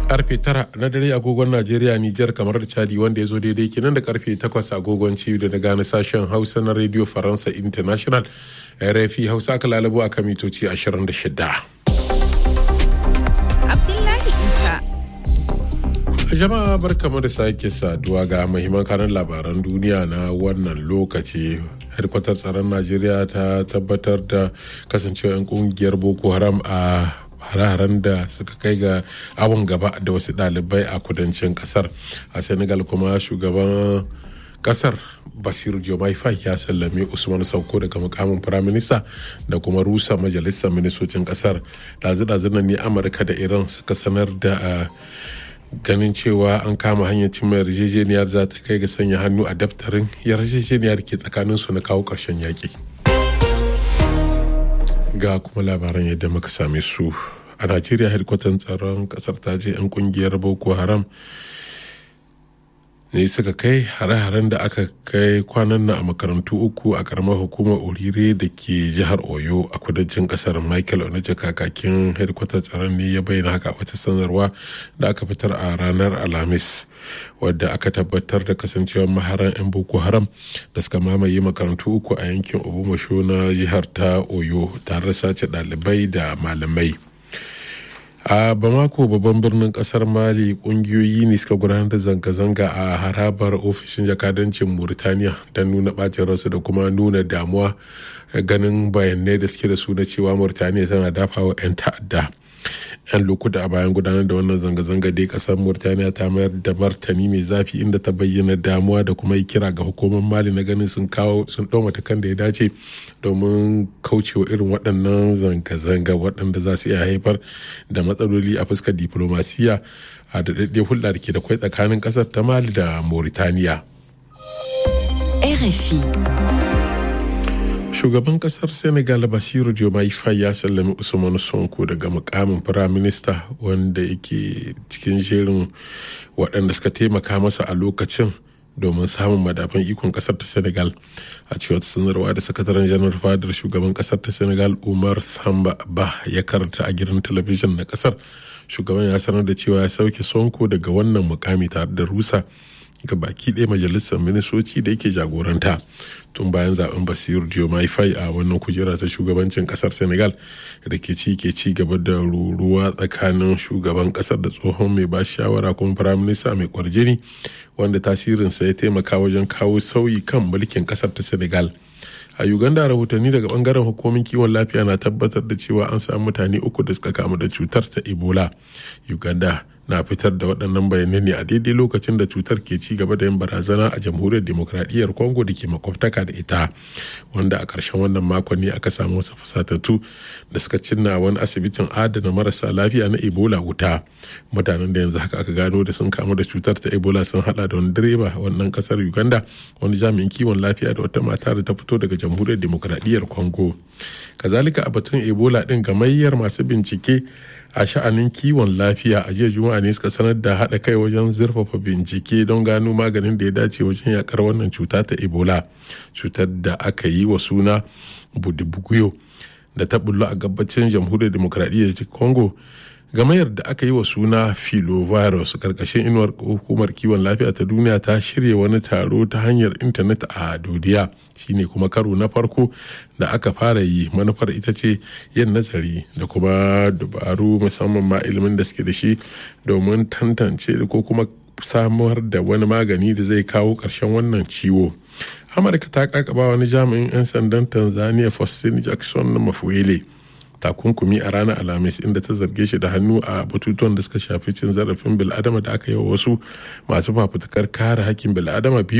karfe tara na dare agogon najeriya nijar kamar da chadi wanda ya zo daidai kenan da karfe takwas agogon ciwo da na gane sashen hausa na radio faransa international rfi hausa aka lalabo a kamitoci 26 Abdullahi Isa. jama'a barkamu da sake saduwa ga mahimman kanan labaran duniya na wannan lokaci hedkwatar tsaron najeriya ta tabbatar da kasancewa 'yan kungiyar boko haram a hare-haren da suka kai ga awon gaba da wasu ɗalibai a kudancin kasar a senegal kuma shugaban kasar basiru jomai fai ya sallame usman sauko daga mukamin firaminista da kuma rusa majalisar ministocin kasar dazu-dazu ne amurka da iran suka sanar da ganin cewa an kama hanyar cimma yarjejeniyar za ta kai ga sanya hannu a daftarin yarjejeniyar ke tsakanin su na kawo ƙarshen yaƙi ga kuma labaran yadda muka same su a najeriya hedkwatan tsaron kasar ta ce 'yan kungiyar boko haram ne suka kai hare-haren da aka kai kwanan nan a makarantu uku a karamar hukumar orire da ke jihar oyo a kudancin kasar michael onaje kakakin hedkwatar tsaron ne ya bayyana haka wata sanarwa da aka fitar a ranar alhamis wadda aka tabbatar da kasancewar maharan 'yan boko haram da suka mamaye makarantu uku a yankin obumasho na jihar ta oyo tare da sace ɗalibai da malamai a bamako babban birnin kasar mali kungiyoyi ne suka gudanar da zanga-zanga a harabar ofishin jakadancin murtaniya don nuna bacin rasu da kuma nuna damuwa ganin bayanai da suke da su na cewa murtaniya tana dafawa 'yan ta'adda 'yan lokuta a bayan gudanar da wannan zanga-zanga dai kasar murtaniya ta mayar da martani mai zafi inda ta bayyana damuwa da kuma yi kira ga hukumar mali na ganin sun kawo sun ɗau matakan da ya dace domin kaucewa irin waɗannan zanga-zanga waɗanda za su iya haifar da matsaloli a fuskar diplomasiya a daɗaɗɗe hulɗa da ke da kwai tsakanin ƙasar ta mali da mauritaniya RFI. shugaban kasar senegal basiru jomai fai ya sallami usman sonko daga mukamin firaminista wanda yake cikin jerin waɗanda suka taimaka masa a lokacin domin samun madafan ikon kasar ta senegal a cikin wata sanarwa da sakataren janar fadar shugaban kasar ta senegal umar samba ba ya karanta a gidan talabijin na kasar shugaban ya sanar da cewa ya sauke sonko daga wannan mukami tare da rusa ga baki ɗaya majalisar ministoci da yake jagoranta tun bayan zaben basir diomaye faye a wannan kujera ta shugabancin kasar senegal da ke ci ke ci gaba da ruruwa tsakanin shugaban kasar da tsohon mai ba shawara kuma firaminista mai kwarjini wanda tasirinsa ya taimaka wajen kawo sauyi kan mulkin kasar ta senegal a uganda rahotanni daga bangaren hukumomin kiwon lafiya na tabbatar da cewa an samu mutane uku da suka kamu da cutar ta ebola uganda na fitar da waɗannan bayanai ne a daidai lokacin da cutar ke ci gaba da yin barazana a jamhuriyar demokradiyyar congo da ke makwabtaka da ita wanda a ƙarshen wannan makon ne aka samu wasu fusatattu da suka cinna wani asibitin adana marasa lafiya na ebola wuta mutanen da yanzu haka aka gano da sun kamu da cutar ta ebola sun hada da wani direba wannan ƙasar uganda wani jami'in kiwon lafiya da wata mata da ta fito daga jamhuriyar demokradiyyar congo kazalika a batun ebola din gamayyar masu bincike a sha'anin kiwon lafiya a jiya juma'a ne suka sanar da haɗa kai wajen zurfafa bincike don gano maganin da ya dace wajen yakar wannan cuta ta ebola cutar da aka yi wa suna budibuguyo da ta bullo a gabacin jamhuriyar demokradiyyar congo gamayar da aka yi wa suna filovirus karkashin inuwar hukumar kiwon lafiya ta duniya ta shirya wani taro ta hanyar intanet a dodiya shine kuma karo na farko da aka fara yi manufar ita ce yin nazari da kuma dabaru musamman ma ilimin da suke da shi domin tantance ko kuma samar da wani magani da zai kawo ƙarshen wannan ciwo amurka ta kakaba wani jami'in 'yan sandan tanzania faustin jackson na mafuele takunkumi a ranar alhamis inda ta zarge shi da hannu a batutuwan da suka shafi cin zarafin bil'adama da aka yi wa wasu masu fafutukar kare hakkin bil'adama biyu